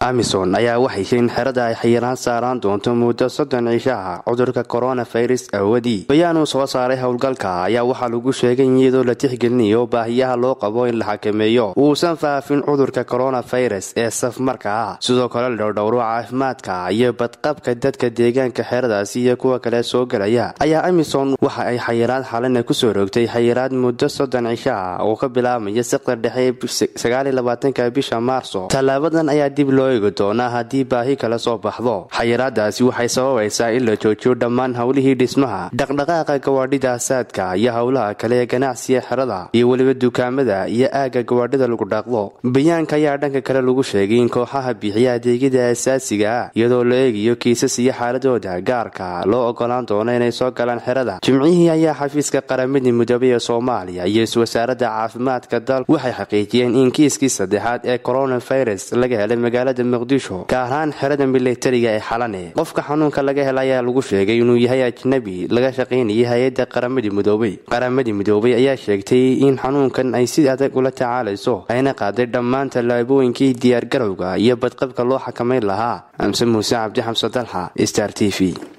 amison ayaa waxay in xerada ay xayiraan saaraan doonto muddo soddon cishaha cudurka koronafirus awadii bayaanuu soo saaray howlgalka ayaa waxaa lagu sheegay iyadoo la tixgelinayo baahiyaha loo qabo in la xakameeyo uusan faafin cudurka koronafirus ee safmarka ah sidoo kale la dhowdhowro caafimaadka iyo badqabka dadka deegaanka xeradaasi iyo kuwa kale soo gelaya ayaa amison waxa ay xayiraad xalina kusoo rogtay xayiraad muddo soddon cishaha oo ka bilaabmaya siqda dhexe sagaaliyolabaatanka bisha maarso tallaabadan ayaa dib loo eegi doonaa haddii baahi kale soo baxdo xayiraadaasi waxay sababaysaa in la joojiyo dhammaan howlihii dhismaha dhaqdhaqaaqa gawaadhida asaadka iyo howlaha kale ee ganacsiga xerada iyo weliba dukaamada iyo aagga gawaadhida lagu dhaaqdo bayaanka ayaa dhanka kale lagu sheegay in kooxaha bixiya adeegyada asaasiga ah iyadoo la eegayo kiisas iyo xaaladooda gaarka loo ogolaan doono inay soo galaan xerada jimcihii ayaa xafiiska qaramada midoobay ee soomaaliya iyo wasaaradda caafimaadka dalku waxay xaqiijiyeen in kiiskii saddexaad ee koronafirus laga helay magaalada muqdisho gaar ahaan xerada milatariga ee xalane qofka xanuunka laga hela ayaa lagu sheegay inuu yahay ajnabi laga shaqaynayay hay-adda qaramadii midoobay qaramadii midoobay ayaa sheegtay in xanuunkan ay si adag ula tacaalayso ayna qaaday dhammaan tallaabooyinkii diyaargarowga iyo badqabka loo xakamayn lahaa amse muuse cabdi xamse dalxa star t v